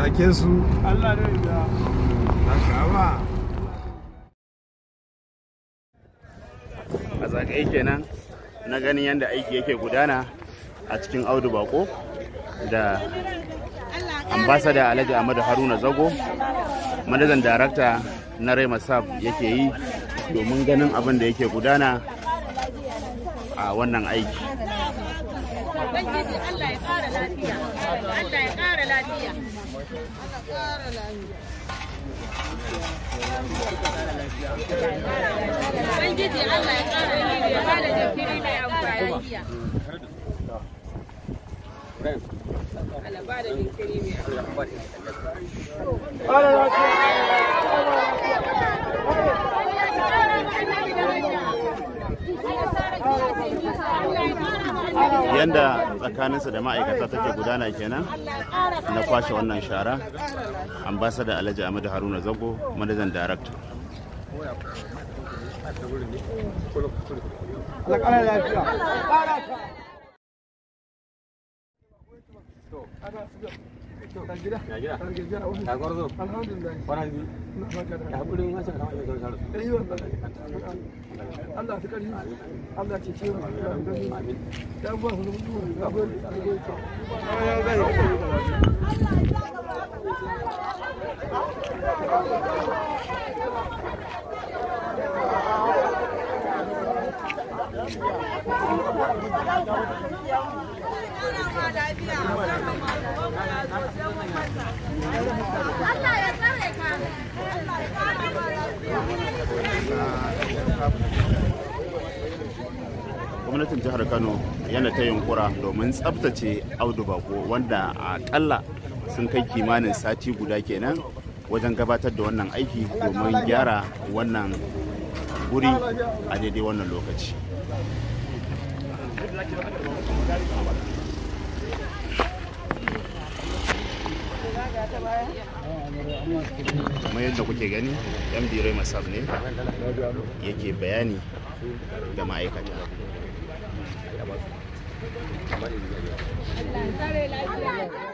take su Allah ne ya haka ba a zagaye kenan na ganin yadda aiki yake gudana a cikin audu bako da ambasada alhaji ahmadu haruna zago manajan darakta na rai masab yake yi domin ganin abin da yake gudana a wannan aiki Ubangiji Allah ya ƙara lafiya. Allah ya ƙara lafiya. Ubangiji Allah ya ƙara lafiya. Ya bada jinkiri mai amfani. Allah bada jinkiri mai amfani. yadda tsakaninsa da ma'aikata take gudana kenan na kwashe wannan shara ambasada alhaji ahmadu haruna zago manajan darakta Allah ƙara lafiya ƙara ta Ya gida? Ya gida? Ya gwarzo? Alhamdulillah. Kwana biyu. Ina baka da. Ya haƙurin wancan kamar yadda zai rasu. Ɗari wannan. Allah ta ƙarfi. Allah ce ce mu. Amin. Ya ba su da mutuwa. Ya bari. Ya bari. Allah ya tsare ka. gwamnatin jihar kano yana ta yunkura domin tsabtace audu bako wanda akalla sun kai kimanin sati guda kenan wajen gabatar da wannan aiki domin gyara wannan guri a daidai wannan lokaci kamar yadda kuke gani md rai masab ne yake bayani ga ma'aikata Allah ya tsare lafiya.